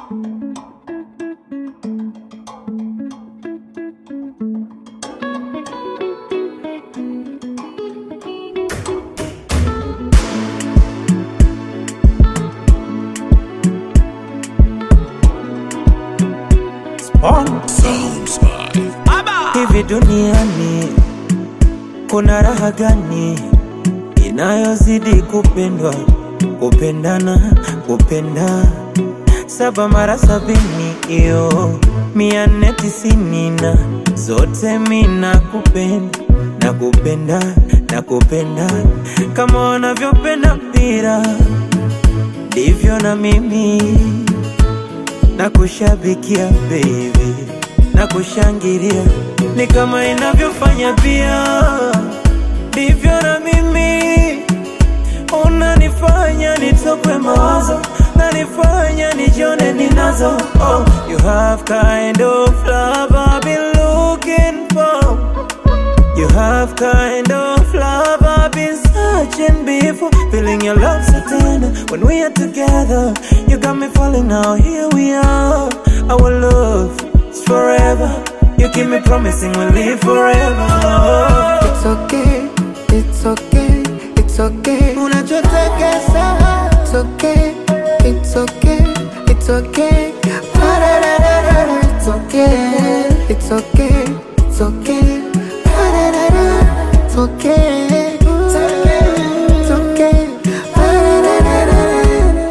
Hivi duniani kuna raha gani inayozidi kupendwa, kupendana, kupenda saba mara sabini, iyo mia nne tisini na zote mina kupenda na kupenda na kupenda kama wanavyopenda mpira ndivyo na mimi na kushabikia baby na kushangilia ni kama inavyofanya pia ndivyo na mimi unanifanya nitokwe mawazo nanifanya nijione ninazo oh, you have kind of love I've been looking for You have kind of love I've been searching before Feeling your love so tender when we are together You got me falling now, here we are Our love is forever You keep me promising we'll live forever It's okay, it's okay, it's okay. Unachotaka sawa It's okay, it's okay, it's okay. Pa-da-da-da-da-da, It's okay, it's okay, it's okay. Pa-da-da-da, It's okay, it's okay, it's okay. Pa-da-da-da-da-da.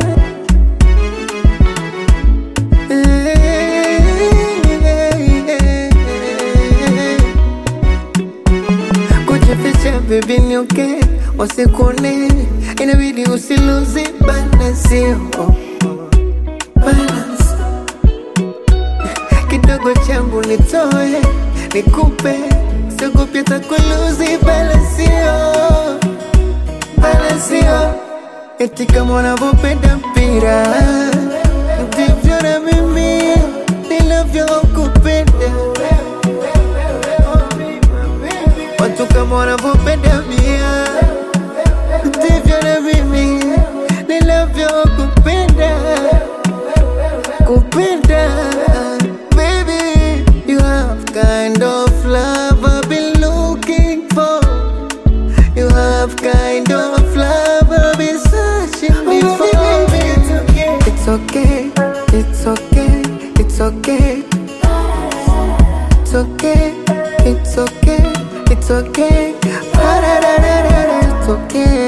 Kujificha baby ni okay, wasikuone inabidi usiluzi balance, oh, balance. Kidogo changu nitoe nikupe, siogopi hata kuluzi balance, oh, balance, oh. Eti kama unavyopenda mpira ndivyo na mimi ninavyokupenda Watu kama wanavyopenda mia ndivyo na mimi ninavyokupenda kupenda baby you have kind of love I've been looking for you have kind of love I've been searching before it's okay it's okay it's okay it's okay it's okay it's okay Pa-da-da-da-da-da, it's okay